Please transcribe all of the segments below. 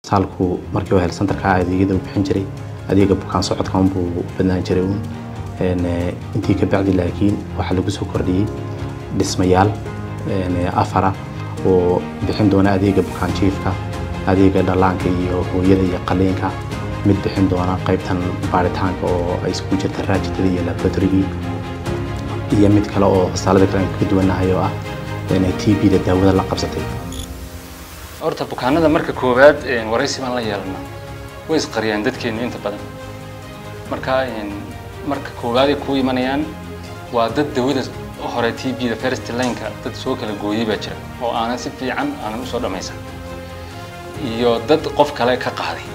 saalku markii uu helsantarka adeegyada uu bixin jiray adeega bukaan socodka unbuu u badnaan jiray uun intii ka bacdi laakiin waxaa lagu soo kordhiyey dhismayaal afara oo bixin doona adeega bukaan jiifka adeega dhallaanka iyo hooyada iyo qaliinka mid bixin doona qaybtan baaritaanka oo ay isku jirta raajitada iyo laboratorygii iyo mid kale oo hostaalada kale aan kaga duwanahay oo ah t b da daawada la qabsatay horta bukaanada marka koowaad waraysi baan la yeelana way isqariyaan dadkeenu inta badan marka marka koowaad ay kuu imanayaan waa dad dawada hore t b da first lineka dad soo kala gooyay baa jira oo aanan si fiican aanan usoo dhammaysan iyo dad qof kale ka qaaday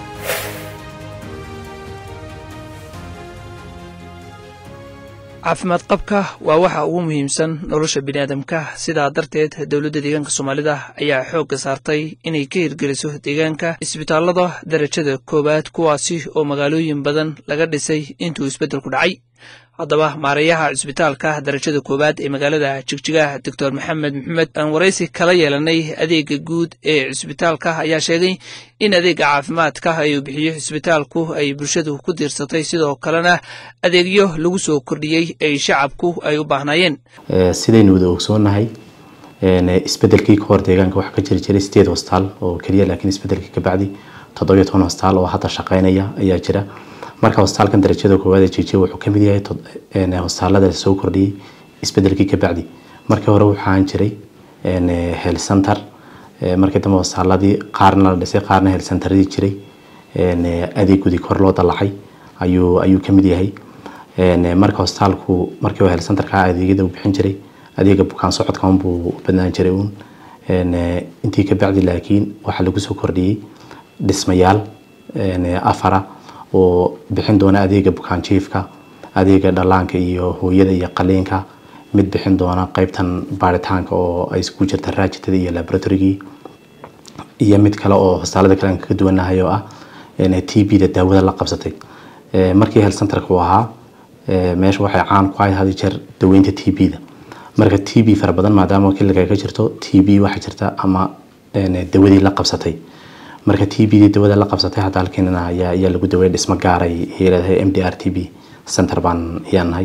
caafimaad qabka waa waxa ugu muhiimsan nolosha biniaadamka sidaa darteed dowladda deegaanka soomaalida ayaa xoogga saartay inay ka hirgeliso deegaanka isbitaallada darajada koowaad kuwaasi oo magaalooyin badan laga dhisay intuu isbeddelku dhacay haddaba maareeyaha cisbitaalka darajada koowaad ee magaalada jigjigaha doctor maxamed maxamed aan waraysi kala yeelanay adeega guud ee cisbitaalka ayaa sheegay in adeega caafimaadka ay uu bixiyo cisbitaalku ay bulshadu ku diirsatay sidoo kalena adeegyo lagu soo kordhiyey ay shacabku ay u baahnaayeen sidaynu wada ogsoonahay isbedelkii ka hor deegaanka waxaa ka jiri jiray sideed hostaal oo keliya laakiin isbedelkii kabacdi toddobiyo toban hostaal oo hadda shaqeynaya ayaa jira marka hostaalkan darajada koowaad ee jijiya wuxuu ka mid yahay hostaalada soo kordhiyey isbedelkii ka bacdi markii hore waxaan jiray hel center markii dambe hostaaladii qaarna la dhisay qaarna hel centeradii jiray adeegudii kor loo dallacay ayuu ayuu ka mid yahay marka hostaalku markii hel centerka adeegyada uu bixin jiray adeega bukaan socodka unbuu u badnaan jiray uun intii ka bacdi laakiin waxaa lagu soo kordhiyey dhismayaal afara oo bixin doona adeega bukaan jiifka adeega dhallaanka iyo hooyada iyo qaliinka mid bixin doona qaybtan baaritaanka oo ay isku jirta raajitada iyo laboratorygii iyo mid kale oo hostaalada kale aan kaga duwanahay oo ah t b da daawada la qabsatay markii health centerka uu ahaa meesha waxay caan ku ahayd had jeer daweynta t b da marka t b fara badan maadaama kiliga ka jirto t b waxaa jirta ama dawadii la qabsatay marka t b d dawada la qabsatay hadda halkeenana ayaa ayaa lagu daweeyay dhismo gaaray leedahay m d r t b center baan ayaan nahay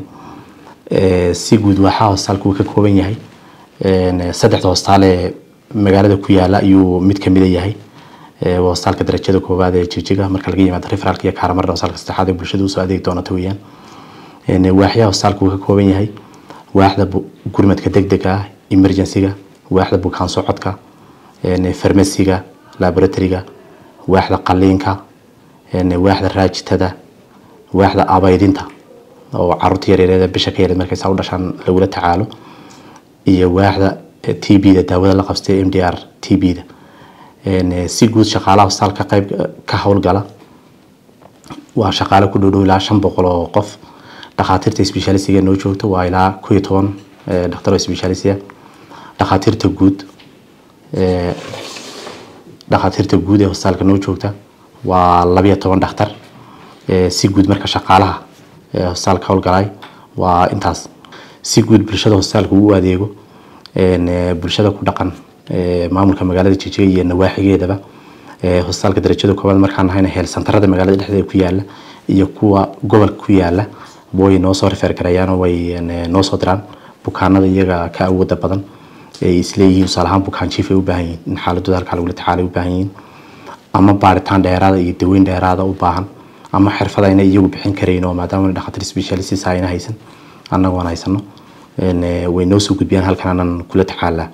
si guud waxaa hostaalku ka kooban yahay saddexda hostaal ee magaalada ku yaala ayuu mid kamida yahay waa hostaalka darajada koowaad ee jijiga marka laga yimaado referaalka iyo kaaramarda hostaalka saddexaad ee bulshada usoo adeegi doonata weeyaan waaxyaha hostaalku ka kooban yahay waaxda gurmadka degdega ah emergencyga waaxda bukaan socodka farmasiga laboratoryga waaxda qaliinka waaxda raajitada waaxda abaydinta oo caruurta yaryarada bisha ka yareed markay saa u dhashaan lagula tacaalo iyo waaxda t b da daawada la qabstay m d r t b da si guud shaqaalaha hostaalka qayb ka howlgala waa shaqaale ku dhowdhow ilaa shan boqol oo qof dhakhaatiirta specialisiga noo joogta waa ilaa ku iyo toban dhakhtar oo specialisia dhakhaatiirta guud dhakhaatiirta guud ee hostaalka noo joogta waa labiyo toban dhakhtar si guud marka shaqaalaha hostaalka howlgalay waa intaas si guud bulshada hostaalka uu adeego bulshada ku dhaqan maamulka magaalada jijiga iyo nawaaxigeedaba hostaalka darajada koowaad markaan nahayna heel santarada magaalada dhexdeeda ku yaala iyo kuwa gobolka ku yaala way noo soo rifeer garayaanoo way noo soo diraan bukaanada iyaga ka awooda badan ay isleeyihiin tusaale ahaan bukaan jiif ay u baahan yihiin in xaaladooda halkaa lagula tacaalay u baahan yihiin ama baaritaan dheeraada iyo daweyn dheeraada u baahan ama xirfad ayna iyagu bixin karayn oo maadaama dhakhaatiir specialists ayna haysan annagu aan haysano way noo soo gudbiyaan halkan aanan kula tacaalaa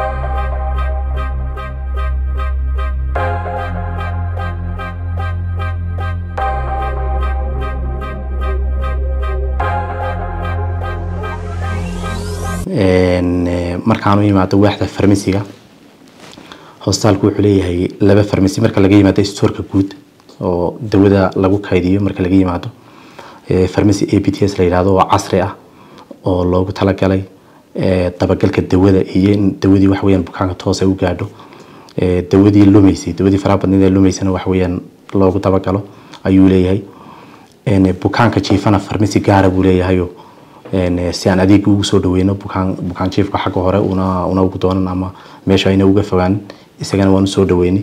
markaan u yimaado waaxda farmasiga hostaalku wuxuu leeyahay laba farmasi marka laga yimaado stoorka guud oo dawada lagu kaydiyo marka laga yimaado farmasi a b t s la yidhahdo oo casri ah oo loogu talagalay dabagalka dawada iyo in dawadii wax weeyaan bukaanka toos ay u gaadho dawadii lumaysay dawadii faraha badneed ee lumaysana wax weeyaan loogu dabagalo ayuu leeyahay bukaanka jiifana farmasi gaara buu leeyahayo si aan adeeg ugu soo dhaweyno bukaan bukaan jiifka xagga hore una una ugu doonan ama meesha ayna uga fogaanin isagana waan usoo dhaweynay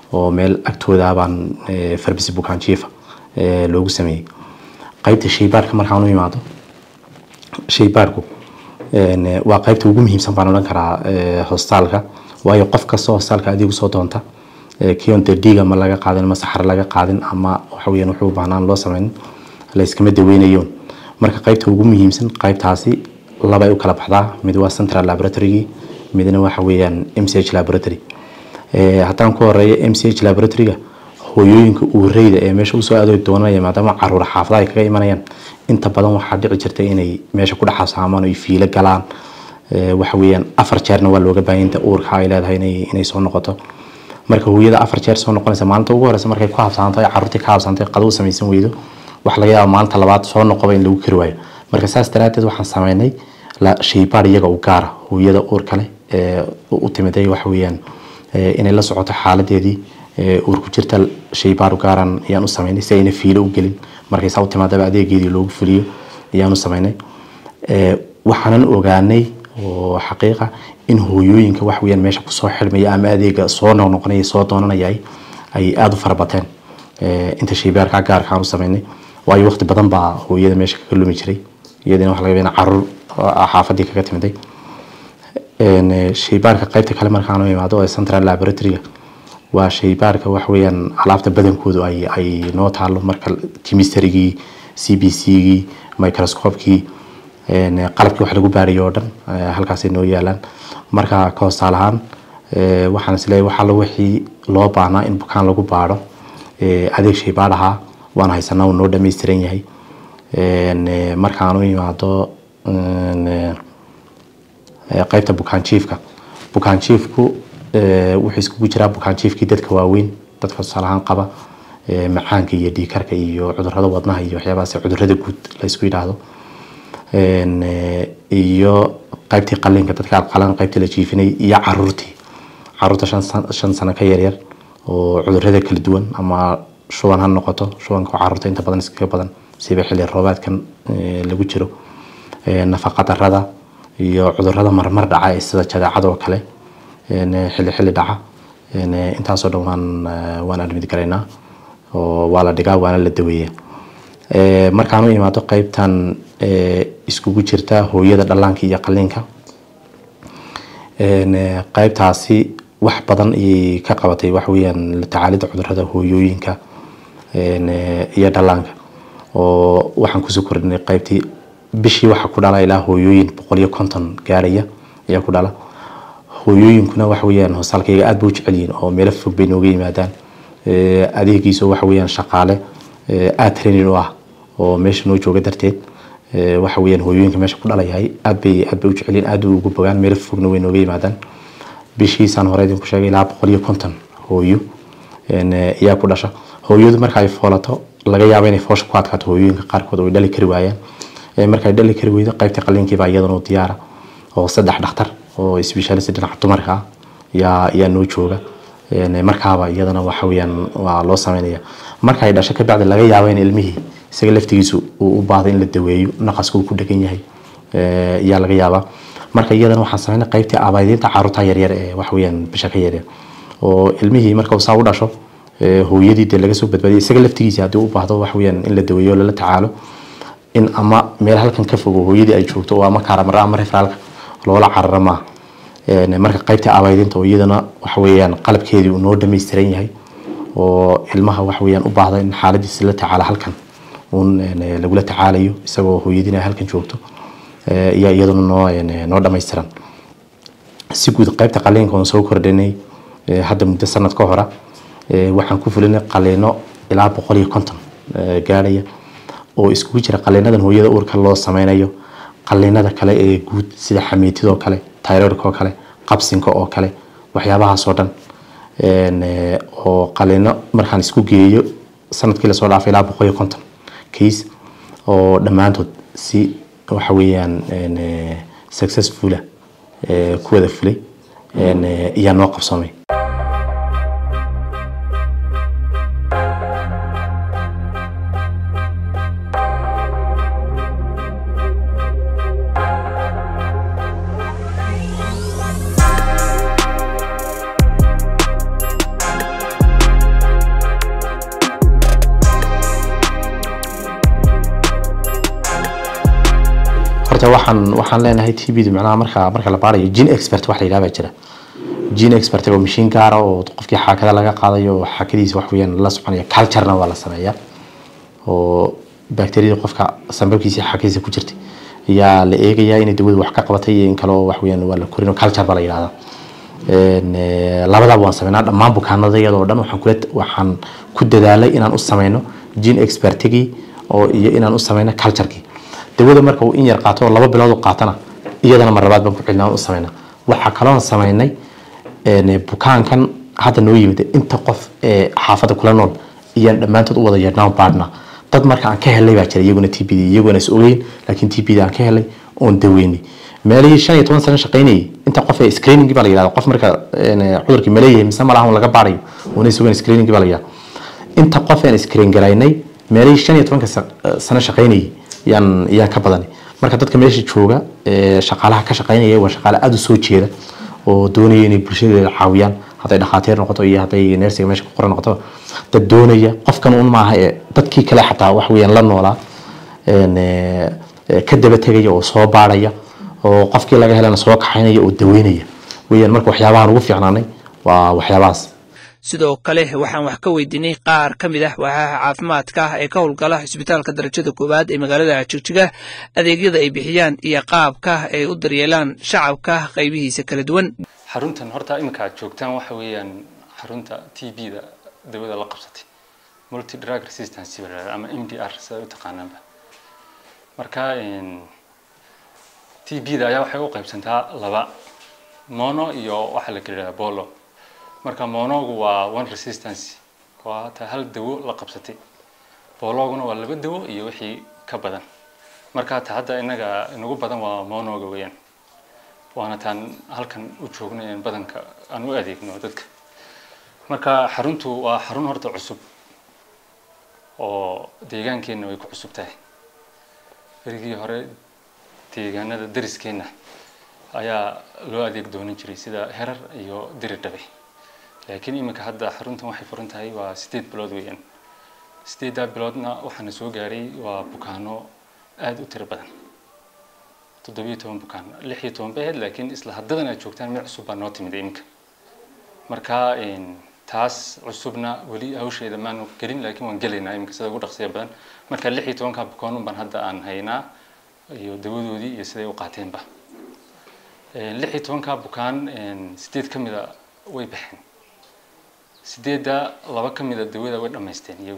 oo meel agtooda baan farbisi bukaan jiifa loogu sameeyey qaybta shaybaarka markaan u imaado shaybaarku waa qaybta ugu muhiimsan baan odhan karaa hostaalka waayo qof kasta hostaalka adigu soo doonta kion dee dhiig ama laga qaadin ama saxar laga qaadin ama waxa weeyaan wuxuu baahnaan loo sameyn la iskama daweynayoon marka qaybta ugu muhiimsan qaybtaasi labay u kala baxdaa mid waa central laboratory midna waxa weeyaan m c h laboratory haddaan ku horeeyo m c h laboratoryga hooyooyinka uureyda ee meesha usoo adoog doonanaya maadaama caruur xaafada ay kaga imanayaan inta badan waxaa dhici jirta inay meesha ku dhexasaamaan ay fiilo galaan waxa weeyaan afar jeerna waa looga baahan inta uurka ay leedahay inay soo noqoto marka hooyada afar jeer soo noqonaysa maalinta ugu horeysa markay ku habsaanto ay caruurtii ka habsaantay qado u samaysan weydo waxa laga yaaba maalinta labaad soo noqoba in lagu kari waayo marka saas daraadeed waxaan sameynay shaybaar iyaga u gaara hooyada uur kale ee u timiday waxa weeyaan inay la socoto xaaladeedii uur ku jirta shaybaar u gaaran ayaan u sameynay si ayna fiilo u gelin markay saa u timaadaba adeegeedii loogu fuliyo ayaan u sameynay waxaanan ogaanay oo xaqiiqa in hooyooyinka wax weeyaan meesha kusoo xidhmaya ama adeega soo noqnoqonaya soo doonanaya ay aada u farabateen inta shaybaarka gaarka aan u sameynay waayo waqti badan baa hooyada meesha kaga lumi jiray iyadina waxa laga yaabaa caruur xaafadii kaga timiday shaybaarka qaybta kale markaan u imaado ee central laboratoryga waa shaybaarka wax weeyaan alaabta badankoodu ay ay noo taalo marka chemisterygii c b c-gii microscopekii qalabkii wax lagu baarayo oo dhan halkaasay noo yaalaan marka koostaal ahaan waxaan isleeyahay waxa wixii loo baahnaa in bukaan lagu baadho adeeg shaybaar ahaa waan haysanaa uu noo dhammaystiran yahay markaan u imaado qaybta bukaan jiifka bukaan jiifku wuxuu iskugu jiraa bukaan jiifkii dadka waaweyn dadka tusaale ahaan qaba macaanka iyo dhiikarka iyo cudurada wadnaha iyo waxyaabahaas cudurada guud la isku yidhaahdo iyo qaybtii qalinka dadka alqalan qaybtii la jiifinay iyo caruurtii caruurta shan sano ka yaryar oo cudurada kala duwan ama shuban ha noqoto shubanka caruurta inta badan iskaga badan siba xilli roobaadkan lagu jiro nafaqa darada iyo cudurada marmar dhaca ee sida jadeecada oo kale xilli xilli dhaca intaasoo dhan waan waan admid garaynaa oo waa la dhigaa waana la daweeya markaan u imaado qaybtan iskugu jirta hooyada dhallaanka iyo qaliinka qaybtaasi wax badan ayay ka qabatay wax weeyaan la tacaalida cudurada hooyooyinka iyo dhallaanka oo waxaan kusoo kordhinay qaybtii bishii waxaa ku dhala ilaa hooyooyin boqol iyo konton gaaraya ayaa ku dhala hooyooyinkuna waxa weeyaan hoostaalkayga aad bay u jecel yihiin oo meelo fog bay nooga yimaadaan adeegiisu waxa weeyaan shaqaale aad training u ah oo meesha noo jooga darteed waxa weeyaan hooyooyinka meesha ku dhalayahay aad bay aad bay u jecel yihiin aad bay ugu bogaan meelo fogna way nooga yimaadaan bishiisaan hore idinku sheegay ilaa boqol iyo konton hooyo ayaa ku dhasha hooyadu marka ay foolato laga yaabo inay foosha ku adkaato hooyooyinka qaarkood oo ay dhali kari waayaan marka ay dhali kari weydo qaybta qaliinkiiba iyadana u diyaara oo saddex dhakhtar oo specialist dhinaca dumarka ah yaa yaa noo jooga markaaba iyadana waxa weeyaan waa loo sameynaya marka ay dhasho ka bacdi laga yaabo in ilmihii isaga laftigiisu uu u baahdo in la daweeyo naqaska uu ku dhegan yahay ayaa laga yaabaa marka iyadana waxaan sameynay qaybtii abaaydinta caruurta yaryar ee waxa weeyaan bisha ka yaryar oo ilmihii marka uu saa u dhasho hooyadii dee laga soo badbaadiyay isaga laftigiisa haddii u baahdo waxa weeyaan in la daweeyo lala tacaalo in ama meel halkan ka fogo hooyadii ay joogto oo ama kaaramara ama referaalka loola carara maaha marka qaybta abaydinta oo iyadana waxa weeyaan qalabkeedii uu noo dhammaystiran yahay oo ilmaha waxa weeyaan u baahda in xaaladiisa la tacaalo halkan uun lagula tacaalayo isagoo hooyadiina halkan joogto ayaa iyaduna noo noo dhammaystiran si guud qaybta qaliinka oon soo kordhinay hadda muddo sanad ka hora waxaan ku fulinay qaliino ilaa boqol iyo konton gaadhaya oo iskugu jira qaliinadan hooyada uurka loo sameynayo qaliinada kale ee guud sida xamiitidoo kale tayroidka oo kale qabsinka oo kale waxyaabahaasoo dhan oo qaliino markaan isku geeyo sanadkii lasoo dhaafay ilaa boqol iyo konton case oo dhammaantood si waxa weeyaan successfula ku wada fulay ayaa noo qabsoomay horta waxaan waxaan leenahay t b da macnaha marka marka la baarayo gene expert wax la yidhaha baa jira gene expert oo mashiin gaara oo qofkii xaakada laga qaadayo oo xaakadiisa wax weeyaan la soconaya culturena waa la sameeyaa oo bacteriyada qofka sambabkiisa iyo xaakadiisa ku jirtay ayaa la eegayaa inay dawadu wax ka qabatay iyo in kale oo wax weeyaan waa la korin oo culture baa la yidhahdaa Een, eh, labadaba waan sameynaa dhammaan bukaanada iyadoo dhan waxaan kula waxaan ku dadaalay inaan u sameyno gene expertigii oo iyo inaan u sameyno culturekii dawada marka uu in yar qaato oo laba bilood u qaatana iyadana mar labaad baan ku celinaa u sameynaa waxaa kaloon sameynay een, bukaankan hadda noo yimid inta qof ee xaafadda kula nool iyaan dhammaantood u wada yeedhnaa baadhna dad marka aan ka helay baa jira iyaguna t b d iyaguna is ogeyn laakiin t b d aan ka helay oon daweynay meelihii shan iyo toban sano shaqaynayay inta qof ee screening baa la yidhahda qof marka een, cudurkii ma leeyahay mise malaha un laga baarayo una is ogeyn screening baa la yidhahda inta qof aan screen garaynay meelihii shan iyo tobanka sa- sano shaqaynayay yaan yaan ka badanay marka dadka meesha jooga ee shaqaalaha ka shaqaynaya waa shaqaale aada u soo jeeda oo doonaya inay bulshadeeda caawiyaan hadday dhakhaatiir noqoto iyo hadday neersiga meesha ku qoran noqoto dad doonaya qofkan un maaha ee dadkii kale xataa wax weeyaan la noolaa een, ee, ee, ka daba tegaya oo soo baarhaya oo qofkii laga helana soo kaxaynaya oo daweynaya weeyaan marka waxyaabahan ugu fiicnaanay waa waxyaabahaas sidoo kale waxaan wax ka weydiinay qaar ka mid ah waaxaha caafimaadka ah ee ka howlgala cisbitaalka darajada koowaad ee magaalada jigjiga adeegyada ay bixiyaan iyo qaabka ay u daryeelaan shacabka qaybihiisa kala duwan xaruntan horta iminka aad joogtaan waxa weeyaan xarunta t b da dawada la qabsatay multi drug resistance baa la yidhahdaa ama m d r sida u taqaanaanba marka t b da ayaa waxay u qaybsantaa laba mono iyo waxa la kala yidhahdaa bolo marka monogu waa one resistance waa ta hal dawo la qabsatay bologuna waa laba dawo iyo wixii ka badan marka ta hadda inaga inagu badan waa monoga weeyaan waana taan halkan u joognay in badanka aan u adeegno dadka marka xaruntu waa xarun horta cusub oo deegaankeenna way ku cusub tahay berigii hore deegaanada dariskeenna ayaa loo adeeg doonan jiray sida herar iyo diri dhabe laakiin iminka hadda xaruntan waxay furan tahay waa sideed bilood weeyaan sideeddaa biloodna waxaana soo gaaray waa bukaano aada u tiro badan toddobiyo toban bukaan lix iyo toban bay ahayd laakiin isla haddadan aad joogtaan meel cusub baa noo timid iminka marka taas cusubna weli hawsheeda maanu gelin laakiin waan gelaynaa iminka sida ugu dhaqsiya badan marka lix iyo tobanka bukaan baan hadda aan haynaa iyo dawadoodii iyo siday u qaateenba lix iyo tobanka bukaan sideed ka mida way baxeen sideedda laba ka mida dawada way dhammaysteen iyagu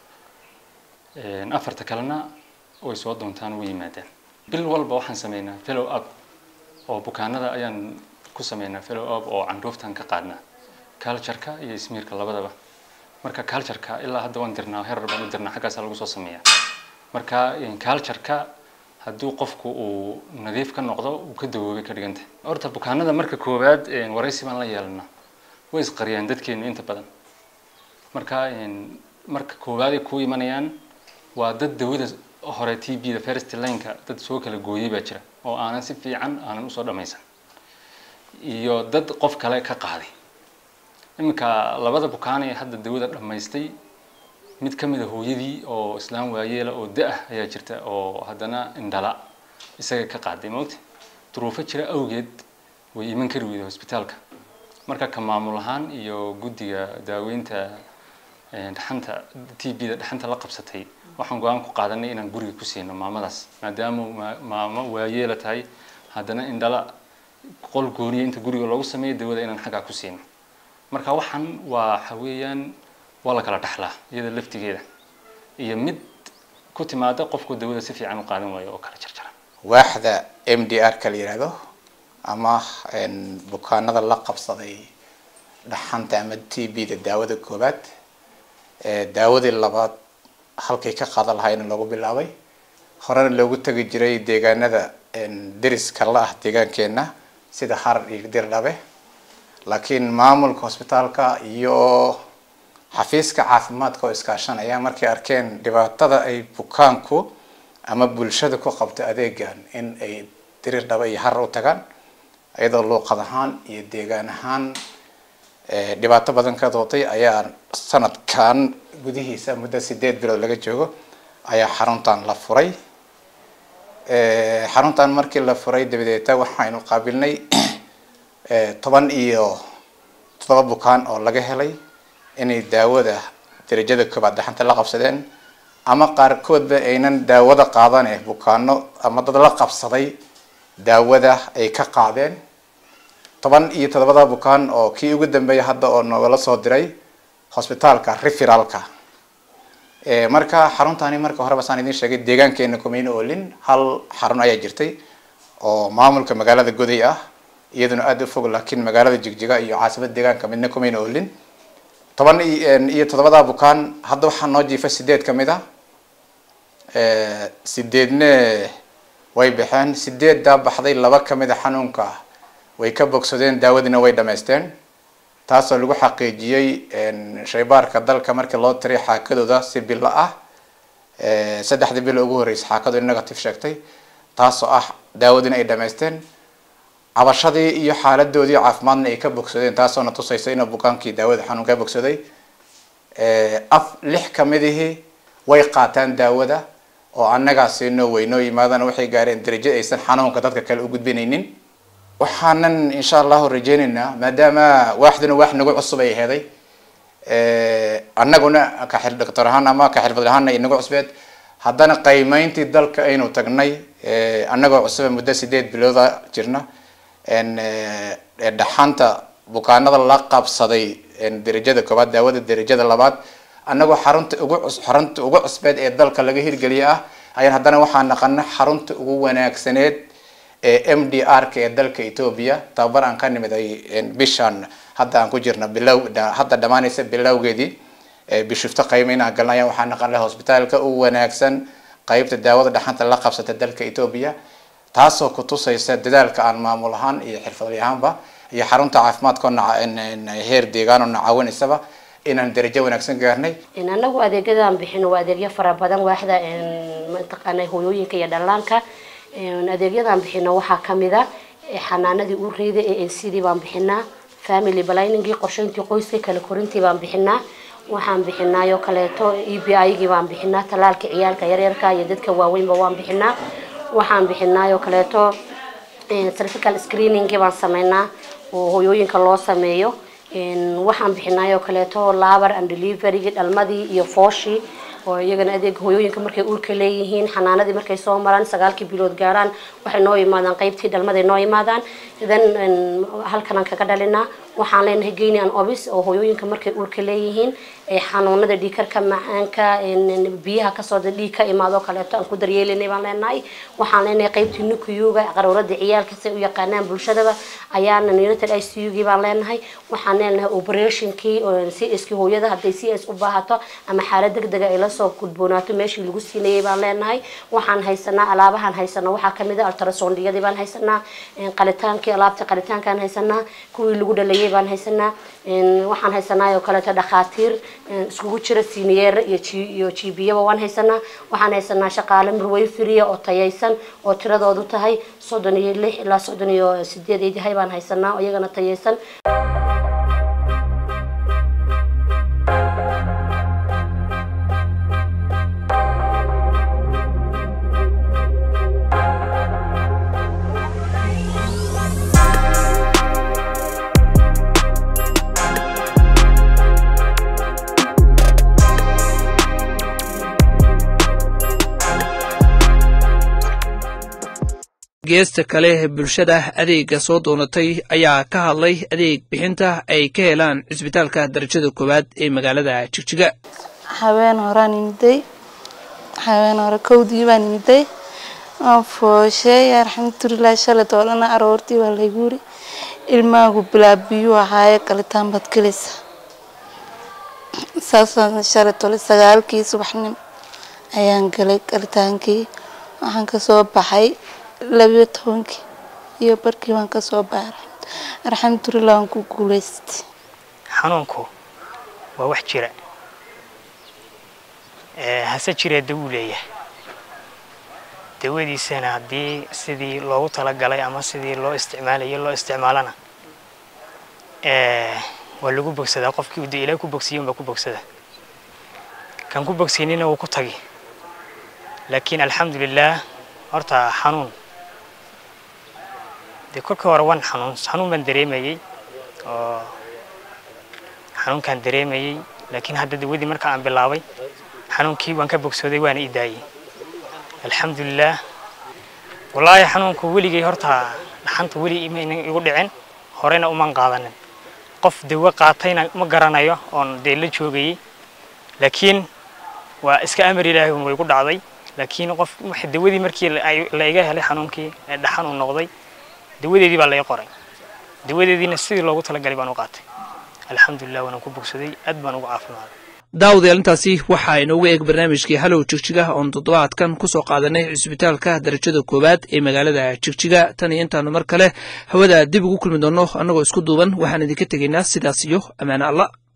afarta kalena way soo doontaan way yimaadeen bil walba waxaan sameynaa fellow up oo bukaanada ayaan ku sameynaa fellow up oo candhuuftan ka qaadnaa cultureka iyo smiirka labadaba marka cultureka ilaa hadda waan dirnaa herar baan u dirnaa xaggaasaa lagu soo sameeyaa marka cultureka hadduu qofku uu nadiif ka noqdo uu ka dawoobay ka dhiganta horta bukaanada marka koowaad waraysi baan la yeelana way isqariyaan dadkeenu inta badan marka marka koowaad ay ku imanayaan waa dad dawada hore t b da first lineka dad soo kala gooyay baa jira oo aanan si fiican aanan usoo dhamaysan iyo dad qof kale ka qaaday iminka labada bukaan ee hadda dawada dhammaystay mid ka mid a hooyadii oo islaam waayeela oo da-ah ayaa jirta oo haddana indhala isaga ka qaaday moogta duruufo jira awgeed way iman kari weyday hosbitaalka marka ka maamul ahaan iyo guddiga daaweynta dhaxanta t b da dhaxanta la qabsatay waxaan go-aan ku qaadanay inaan guriga ku siino maamadaas maadaama maamo waayeela tahay haddana indhala qol gooniya inta guriga loogu sameeyo dawada inaan xaggaa ku siino marka waxaan waa waxa weeyaan waa la kala dhaxlaa iyada laftigeeda iyo mid ku timaada qofku dawada si fiican u qaadan waayo oo kala jarjara waaxda m d r ka la yihahdo ama bukaanada la qabsaday dhaxanta ama t b da daawada koobaad daawadii labaad halkay ka qaadan lahaayna loogu bilaabay horena loogu tegi jiray deegaanada deriska la ah deegaankeena sida harar iyo dirdhabe laakiin maamulka hosbitaalka iyo xafiiska caafimaadka oo iskaashanaya markay arkeen dhibaatada ay bukaanku ama bulshada ku qabto adeegan in ay dirirdhaba iyo harar u tagaan iyadoo luuqad ahaan iyo deegaan ahaan dhibaato badan ka dootay ayaa sanadkan gudihiisa muddo sideed bilood laga joogo ayaa xaruntan la furay xaruntan markii la furay dabadeeta waxaynu qaabilnay toban iyo toddoba bukaan oo laga helay inay daawada darajada koobaad dhaxanta la qabsadeen ama qaarkoodba aynan daawada qaadane bukaano ama dad la qabsaday daawada ay ka qaadeen toban iyo toddobada bukaan oo kii ugu dambeeya hadda oo noogala soo diray hosbitaalka referalka marka xaruntani marka horeba saan idin sheegay deegaankeena kumayna oolin hal xarun ayaa jirtay oo maamulka magaalada goday ah iyaduna aada u fog laakiin magaalada jigjiga iyo caasimada deegaanka midna kumayna oolin toban iyo toddobada bukaan hadda waxaa noo jiifa sideed kamid ah sideedne way baxeen sideeddaa baxday laba kamid a xanuunka way ka bogsadeen daawadiina way dhamaysteen taasoo lagu xaqiijiyey shaybaarka dalka markii loo tiray xaakadooda si bilo ah saddexdii bilo ugu horreysay xaakadu negative sheegtay taasoo ah daawadiina ay dhamaysteen cabashadii iyo xaaladoodii caafimaadna ay ka bogsadeen taasoona tusaysa inuu bukaankii daawada xanuun ka bogsaday af lix kamidihii way qaataan daawada oo annagaasi noo weynoo yimaadana waxay gaareen darajo aysan xanuunka dadka kale u gudbinaynin waxaanan insha allahu rajeynaynaa maadaama waaxduna waax nagu cusub ay heeday annaguna ka xil doctor ahaan ama ka xirfad ahaana inagu cusbeed haddana qiimeyntii dalka aynu tagnay annagoo cusuba muddo sideed bilooda jirna dhaxanta bukaanada la qabsaday darajada koobaad daawada darajada labaad annagoo xarunta ugu xarunta ugu cusbeed ee dalka laga hirgeliya ah ayaan haddana waxaa naqana xarunta ugu wanaagsaneed ee m d r ka ee dalka ethoobia tababar aan ka nimiday bishan hadda aan ku jirna bilow hadda dhamaanaysa bilowgeedii bishufto qaymeyn aan galnay waxaa naqan laha hosbitaalka ugu wanaagsan qeybta daawada dhaxanta la qabsata dalka ethoobia taasoo kutusaysa dadaalka aan maamul ahaan iyo xirfadli ahaanba iyo xarunta caafimaadkoo heer deegaan oo nacaawinaysaba inaan darajo wanaagsan gaarnay anagu adeegyadaan bixino waa adeegyo fara badan waaxda mataqaana hooyooyinka iyo dhallaanka adeegyadan bixino waxaa kamid a xanaanadii uureyda ee n c dii baan bixinaa family planningi qorsheyntii qoyska kala korintii baan bixinaa waxaan bixinaayo kaleeto e b i gii baan bixinaa talaalka ciyaalka yaryarka iyo dadka waaweynba waan bixinaa waxaan bixinaayo kaleeto cervical screeningi baan sameynaa oo hooyooyinka loo sameeyo waxaan bixinaayo kaleeto labar and deliverygi dhalmadii iyo fooshii oo iyagana adeega hooyooyinka markay uurka leeyihiin xanaanadii markay soo maraan sagaalkii bilood gaaraan waxay noo yimaadaan qaybtii dhalmaday noo yimaadaan then halkanaan kaga dhalinaa waxaan leenahay geyni an obis oo hooyooyinka markay uurka leeyihiin xanuunada dhiikarka macaanka biyaha kasoo dhiig ka imaado kaleeto aan ku daryeelinay baan leenahay waxaan leenahay qaybtii nukuyuga qaruurada ciyaalka say u yaqaanaan bulshadaba ayaana united i c u gii baan leenahay waxaan leenahay operationkii c s kii hooyada hadday c s u baahato ama xaalad degdega ay lasoo gudboonaato meeshii lagu siinayay baan leenahay waxaan haysanaa alaabahan haysano waxaa kamid a ultrasondiyadii baan haysanaa qalitaankii alaabta qalitaankaan haysanaa kuwii lagu dhalayay baan haysanaa waxaan haysanaa oo kaleeto dhakhaatiir iskugu jira siniyeer iyo iyo jibiyaba waan haysanaa waxaan haysanaa shaqaale murwayfiriya oo tayaysan oo tiradoodu tahay soddon iyo lix ilaa soddon iyo sideed ay yahay baan haysanaa oo iyagana tayaysan geesta kale bulshada adeega soo doonatay ayaa ka hadlay adeeg bixinta ay ka helaan cisbitaalka darajada koowaad ee magaalada jigjiga habeen horaan imiday habeen hore kowdii baan imiday waan foosheey alxamdulilah shalay toolana aroortii waa laygu yiri ilmaagu bilaa biyuu ahaaye galitaan baad gelaysa saasaan shalay tole sagaalkii subaxnimo ayaan galay galitaankii waxaan kasoo baxay labiyo tobankii iyo barkii waan kasoo baaray alxamdulilah waan ku guuleystay xanuunku waa wax jira hase jiree dawuu leeyahay dawadiisana haddii sidii loogu talagalay ama sidii loo isticmaalayo loo isticmaalana waa lagu bogsadaa qofkii uu de ilaah ku bogsiye unbaa ku bogsada kan ku bogsaynina wuu ku tagi laakiin alxamdulilah horta xanuun dee kolkii hore waan xanuun xanuun baan dareemayey oo xanuunkaan dareemayey laakiin hadda dawadii marka aan bilaabay xanuunkii waan ka bogsooday waana i daayey alxamdulilah wallaahi xanuunku weligay horta dhaxanta weli imaynan igu dhicin horena uman qaadanin qof dawo qaatayna ma garanayo oon dee la joogayey laakiin waa iska amar ilaahay un way ku dhacday laakiin qof wax dawadii markii la- ay- la iga helay xanuunkii ee dhaxan uu noqday dawadeedii baa la ii qoray dawadeediina sidii loogu talagalay baan u qaatay alxamdulilah waanaan ku bogsaday aad baan ugu caafimaaday daawadayaal intaasi waxaa inoogu eeg barnaamijkii halow jigjiga oon toddobaadkan ku soo qaadanay cisbitaalka darajada koowaad ee magaalada jigjiga tan iyo intaanu mar kale hawada dib ugu kulmi doonno annagoo isku duuban waxaan idinka tegaynaa sidaas iyo ammaane alla